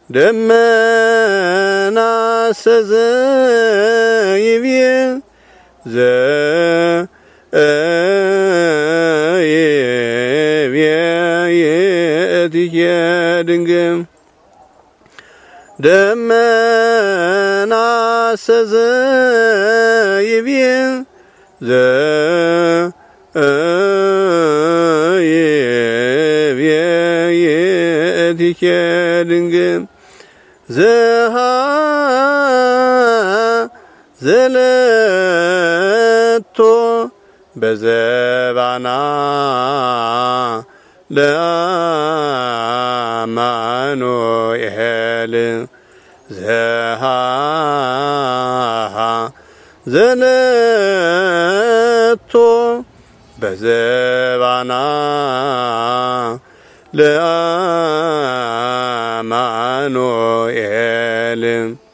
ደመና ሰዘ ይብየ ዘ ይብየ የእትየ ድንግም ደመና ሰዘ ይብየ ዘ ይብየ የእትየ ድንግም ዘሃ ዘለቶ በዘባና ለአማኑኤል ዘሃ ዘለቶ በዘባና ለአማኑኤል